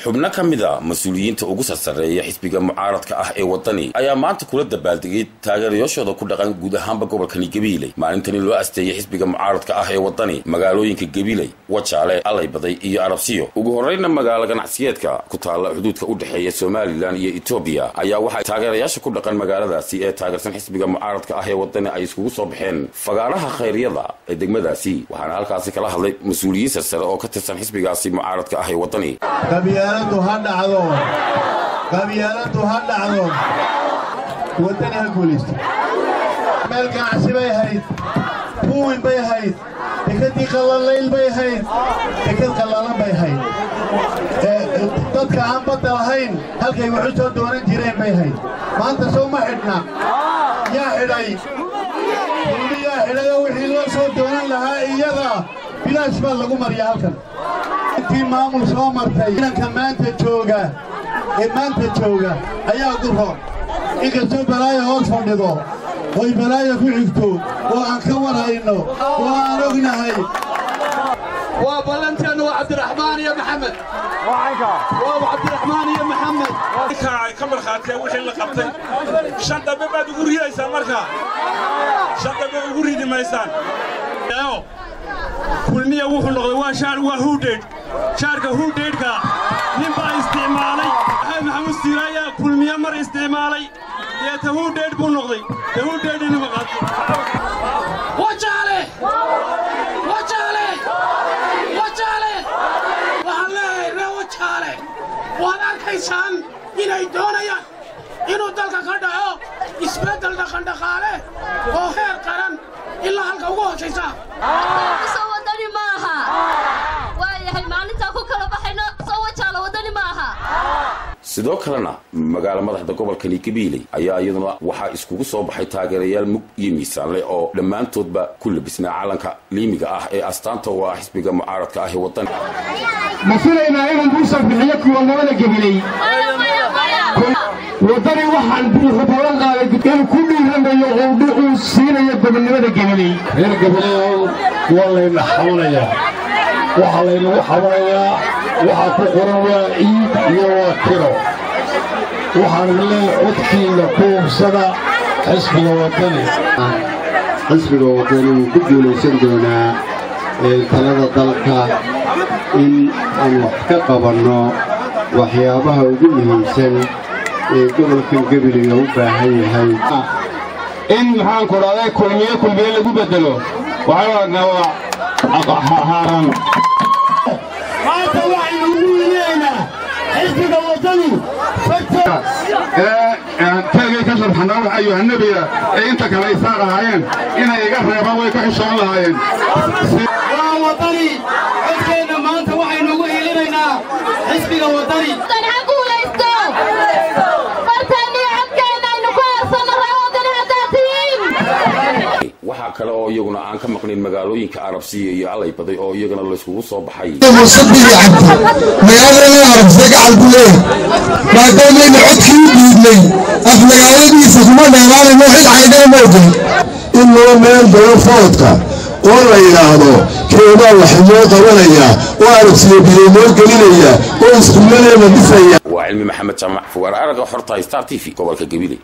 xubno ka mid a mas-uuliyiinta ugu sarsareeya xisbiga mucaaradka ah ee wadani ayaa maanta kula dabaaldegay taageerayaashooda ku dhaqan guud ahaanba gobolkani gabiiley maalintani loo asteeyay xisbiga mucaaradka ah ee wadani magaalooyinka gabiiley wajaale allaybaday iyo arabsiyo ugu horreyna magaalo ganacsiyeedka ku taalla xuduudka u dhexeeya somalilan iyo etoobiya ayaa waxay taageerayaasha ku dhaqan magaaladaasi ee taageersan xisbiga mucaaradka ah ee wadani ay iskugu soo baxeen fagaaraha khayryada ee degmadaasi waxaana halkaasi kala hadlay mas-uuliyiin sarsare oo ka tirsan xisbigaasi mucaaradka ah ee wadani qabyaaladu ha dhacdo qabyaaladu ha dhacdo waddani ha guulaysto meel ganacsi bay ahayd buuwin bay ahayd dekadii qallalayl bay ahayd dekad qallalan bay ahayd dadka aan badda lahayn halkay waxu soo doonan jireen bay ahayd maanta sow ma xidhna yaa xidhay kulmi yaa xidhayoo wixii loo soo doonan lahaa iyada bilaash baa lagu mariya halkan intii maamul soo martay inanka maanta jooga ee maanta jooga ayaa ugu roon inkastoo balaaya hoos fadhido oy balaaya ku xigto oo aan ka warhayno oo aan ognahay waa ballanteennu waa cabdiraxmaan iyo maxamed waa cabdiraxmaan iyo maxamed ay ka markhaateen wixii la qabtay shan dambe baad ugu ridaysaan markaa shan dambe ugu ridi maysaan kulmiya wuxuu noqday waa shaar waa huudheedh shaarka huudheedhka nin baa isticmaalay maxamed maxamuud siiraayaa kulmiye mar isticmaalay deeta huudheedh buu noqday dee huudheedhinima qaatay wajaale wajaale wajaale waxaan leeyahay ree wajaale waad arkaysaan inay doonayaan inuu dalka ka dhaco isbeddel dhaqandhaqaale oo heer qaran ilaa halka ugu hoosaysa soo wadani ma aha waayahay maalintaa ku kala baxayno soo wajaala wadani ma aha sidoo kalena magaalo madaxda gobolkani gabiiley ayaa iyaduna waxaa iskugu soo baxay taageerayaal mug iyo miisaanle oo dhammaantoodba ku labisnaa calanka liimiga ah ee astaanta u ah xisbiga mucaaradka ah ee wadani ma filaynaa inuu buusa bixiyo kuwanimada gabiley waddani waxaan buuxu ballan qaaday inuu ku dhiiranayo oo dhuxuu siinayo gobonnimada gabiley reer gabileyow waa layna xabanayaa waxaa laynagu xabanayaa waxaa ku qoran waa ciid iyo waa tiro waxaan leeyahay codkiina ku hubsada xisbiga waddani xisbiga waddani wuu ku guulaysan doonaa talada dalka in aan wax ka qabanno waxyaabaha ugu muhiimsan ee gobolkan gebiliga u baahan yahay in maxaanku dhahday kulmiye kulmiye lagu beddelo waxaan aragnaa waa haaran maanta waxaynu ugu weynaynaa xisbiga waddani keligay ka sharxanaa wax ayuhannebiya ee inta kale ay saaq ahaayeen inay iga reebaan way ka xishoon lahaayeen waa waddani codkeenna maanta waxaynu ugu hilinaynaa xisbiga waddani wadani ha guulaysto barteenniyo codkeenna aynu ku harsanno ree wadani haddaad tihiin waxaa kale oo iyaguna aan ka maqnayn magaalooyinka arabsiya iyo allaybaday oo iyagana layskugu soo baxay musadii cabdi magaalada arabsiya gacal ku leeyahay maadaamayna codkii u dhiidnay af magaaladiisa kuma dheeraanayno xil caydana ma ogol in loo meel badan foodka oo la yidhaahdo keebaa waxinoo qabanaya oo arabsiya biyo noo gelinaya oo iskuuladeena dhisaya waa cilmi maxamed jaamac fugaar araga xorta star t v gobolka gabiley